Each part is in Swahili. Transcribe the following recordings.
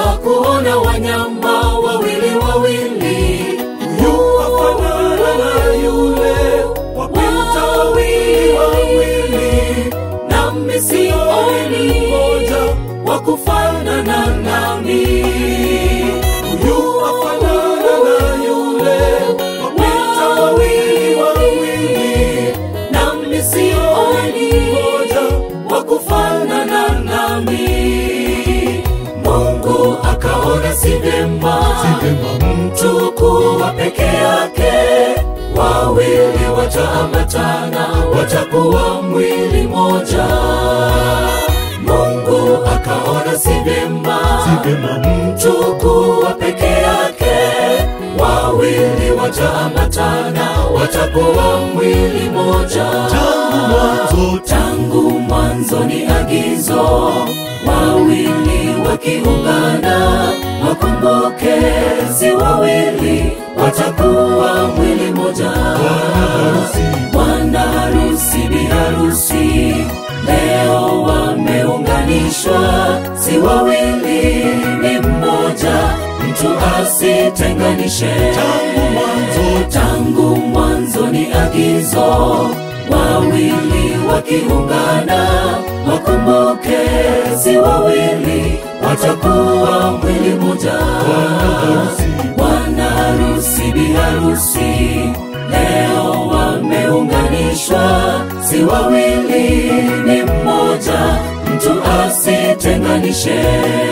kuona wanyama wawili wawili yuwafanana na yule wapita wawili wawili nami sioni mmoja wa kufanana nami yuwafanana na yule wapita wawili wawili nami sioni wa kufanana nami mungu akaona si vyema mtu kuwa peke yake wawili wataambatana watakuwa mwili moja mungu akaona si vyema mtu kuwa peke yake wawili wataambatana watakuwa mwili moja tangu mwanzo tangu mwanzo ni agizo wawili wakiungana wakumbuke si wawili watakuwa mwili moja bwana harusi bi harusi leo wameunganishwa si wawili ni mmoja mtu asitenganishe tangu mwanzo tangu mwanzo ni agizo wawili wakiungana wakumbuke si wawili watakuwa mwili moja bwana harusi bi harusi leo wameunganishwa si wawili ni mmoja mtu asitenganishe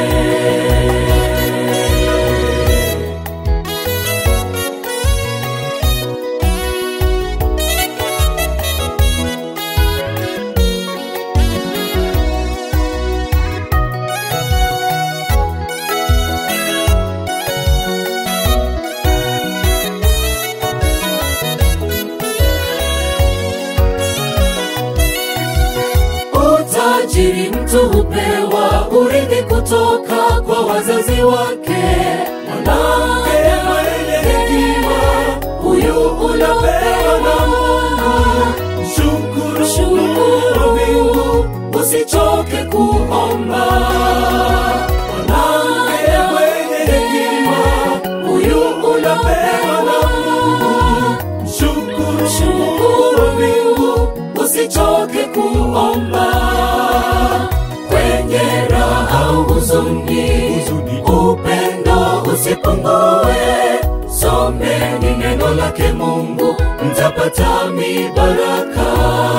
utajiri mtu hupewa urithi kutoka kwa wazazi wake mwanamke mwenye hekima huyu unapewa na mungu shukuru shukuru Mungu usichoke kuomba mwanamke mwenye hekima huyu unapewa na mungu shukuru shukuru Mungu usichoke kuomba kwenye raha au huzuni Huzuni. upendo usipungue someni neno lake mungu mtapata mibaraka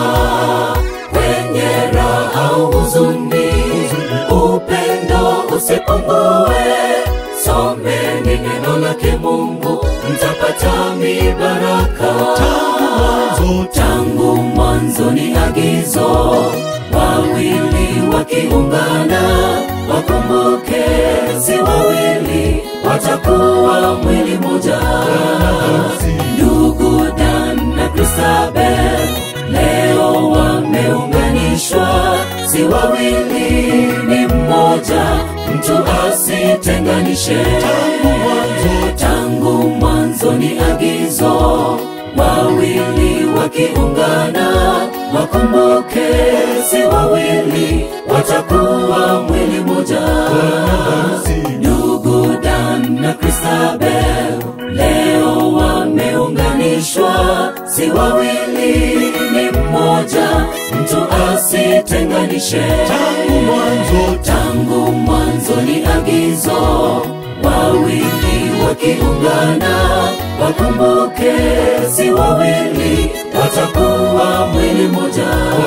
kwenye raha au huzuni upendo usipungue someni neno lake mungu mtapata mibaraka tangu mwanzo tangu mwanzo ni agizo wawili wakiungana wakumbuke si wawili watakuwa mwili moja ndugu dan na kristabel leo wameunganishwa si wawili ni mmoja mtu asitenganishe tangu mwanzo tangu mwanzo ni agizo wawili wakiungana wakumbuke si wawili watakuwa mwili moja ndugu dan na kristabel leo wameunganishwa si wawili ni mmoja mtu asitenganishe tangu mwanzo tangu mwanzo ni agizo wawili wakiungana wakumbuke si wawili watakuwa mwili moja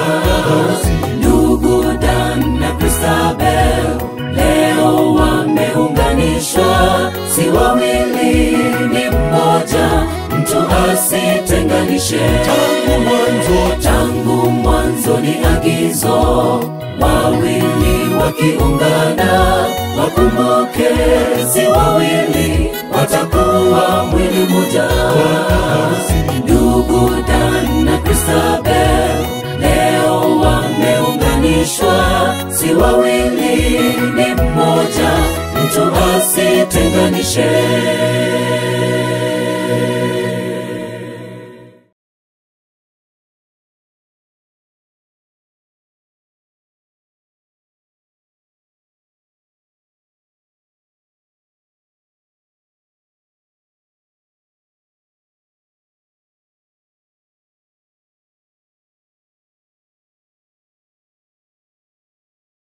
ndugu dan na kristabel leo wameunganishwa si wawili ni mmoja mtu asitenganishe tangu mwanzo tangu mwanzo ni agizo wawili wakiungana wakumbuke si wawili watakuwa mwili moja ndugu dan na kristabel leo wameunganishwa si wawili ni mmoja mtu asitenganishe